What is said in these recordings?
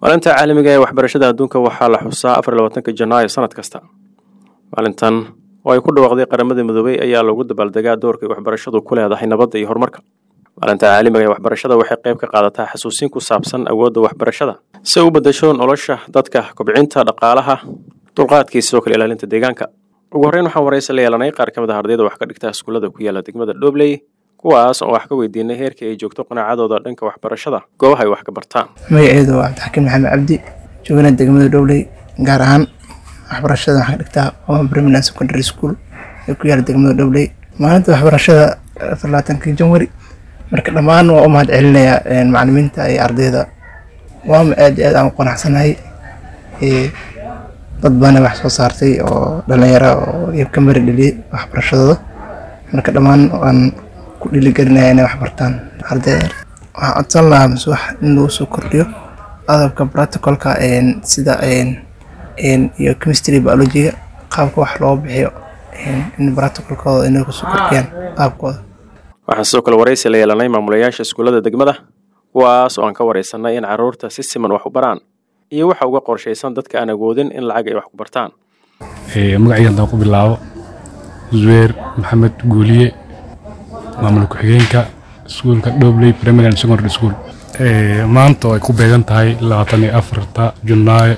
maalinta caalamiga ee waxbarashada adduunka waxaa la xusaa afar labaatanka janaayo sanad kasta maalintan oo ay ku dhawaaqday qaramada midoobey ayaa lagu dabaaldegaa doorkay waxbarashadu ku leedahay nabadda iyo horumarka maalinta caalamiga ee waxbarashada waxay qayb ka qaadataa xasuusin ku saabsan awoodda waxbarashada si ay u beddesho nolosha dadka kobcinta dhaqaalaha dulqaadkii sidoo kale ilaalinta deegaanka ugu horreyn waxaan waraysi la yeelanay qaar ka mid ah ardayda wax ka dhigta iskuullada ku yaala degmada dhobley kuwaas oo wax ka weydiinay heerkii ay joogto qanaacadooda dhanka waxbarashada goobaha ay wax ka bartaan magaceedu waa cabdixakiin maxamed cabdi joogana degmada dhowley gaar ahaan waxbarashada waxaan ka dhigtaa oma brimiland secondary school ee ku yaala degmada dhowley maalinta waxbarashada labaatankii janwari marka dhammaan waa u mahad celinayaa macalimiinta iyo ardayda waama aad iyo aad aan u qanacsanahay dad baana wax soo saartay oo dhalinyaro oo iyo ka mari dheliyay waxbarashadooda marka dhammaan waan ku dhiiligelinaya inay wax bartaan ardayda waxaan codsan lahaa mise wax in lagu soo kordhiyo adabka protocolka sida iyo chemistry biologiga qaabka wax loo bixiyo in protocolkooda inay kusoo kordhiyaan qaabkooda waxaan sidoo kale waraysi la yeelanay maamulayaasha iskuullada degmada kuwaas oo aan ka waraysanay in carruurta si siman wax u baraan iyo waxa uga qorshaysan dadka aan awoodin in lacag ay wax ku bartaan magacayga haddaan ku bilaabo zuweer maxamed guuliye maamul ku-xigeenka iskuulka dhobley primary and secondary school maanta oo ay ku beegan tahay labaatan iyo afarta junaayo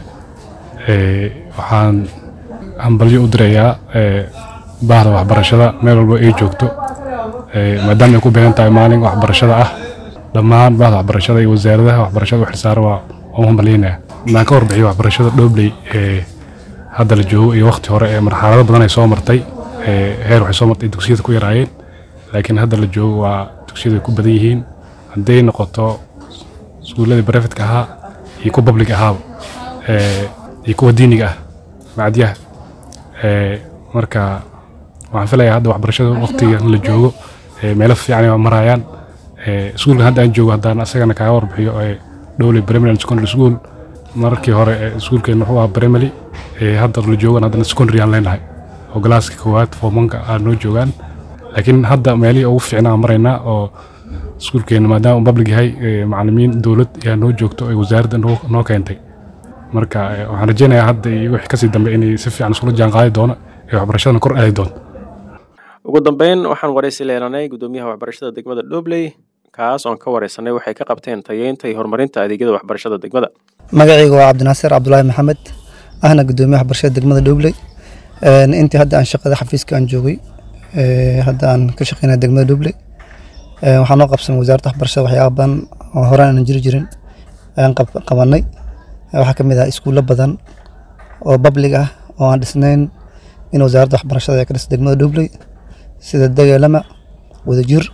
waxaan hambalyo u dirayaa baahda waxbarashada meel walba ay joogto maadaama ay ku beegan tahay maalin waxbarashada ah dhammaan baahda waxbarashada iyo wasaaradaha waxbarashada u xilsaara waa u hambalyeynaya maan ka warbixiyo waxbarashada dhobley hadda la joogo iyo waqti hore ee marxalado badan ay soo martay heer waxay soo martay dugsiyada ku yaraayeen laakiin hadda la joogo waa dugsiyadu ay ku badan yihiin hadday noqoto iskuulladii barefetka ahaa iyo kuwa public ahaaba iyo kuwa diiniga ah macadyaha marka waxaan filayaa hadda waxbarashada waqtiga la joogo meelo fiican ay marayaan iskuulkan hadda aan joogo haddaan asagana kaaga warbixiyo dhowley primary and secondary school markii hore iskuulkeen wuxuu ahaa primary hadda la joogan haddana secondary aan leenahay oo galaaska koowaad foomanka aa noo joogaan laakiin hadda meelihii ugu fiicnaa maraynaa oo iskuulkeena maadaama uu public yahay macalimiin dowlad ayaa noo joogto ee wasaaradda noo keentay marka waxaan rajeynayaa hadda iyo wixii kasii dambe inay si fiican iskula jaan qaadi doono ee waxbarashadana kor aadi doonto ugu dambeyn waxaan waraysi leelanay gudoomiyaha waxbarashada degmada dhobley kaas oon ka waraysanay waxay ka qabteen tayeynta iyo horumarinta adeegyada waxbarashada degmada magacayga waa cabdinaasir cabdulaahi maxamed ahna gudoomiyaha waxbarashada degmada dhobley intii hadda aan shaqada xafiiska aan joogay hadda aan ka shaqeynaya degmada dhobley waxaa noo qabsan wasaaradda waxbarashada waxyaaba badan oo horaan aanan jiri jirin ayaan qabanay waxaa ka mid ah iskuullo badan oo public ah oo aan dhisnayn in wasaaradda waxbarashada ay ka dhisa degmada dhobley sida dageelama wadajir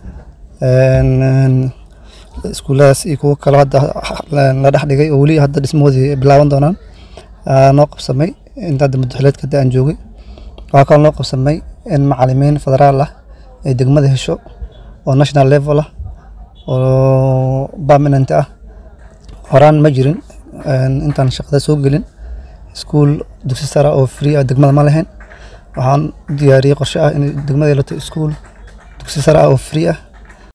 iskuulladaas iyo kuwo kale hadda la dhex dhigay oo weli hadda dhismahoodii bilaaban doonaan noo qabsamay inta hadda muddaxileedka hadda aan joogay waxaa kaloo noo qabsamay in macalimiin federaal ah ay degmada hesho oo national level ah oo permanent ah horaan ma jirin intaan shaqada soo gelin iskuul dugsi sare oo free ah degmada ma lahayn waxaan diyaariyey qorshe ah in degmada yeelato iskuul dugsi sare ah oo free ah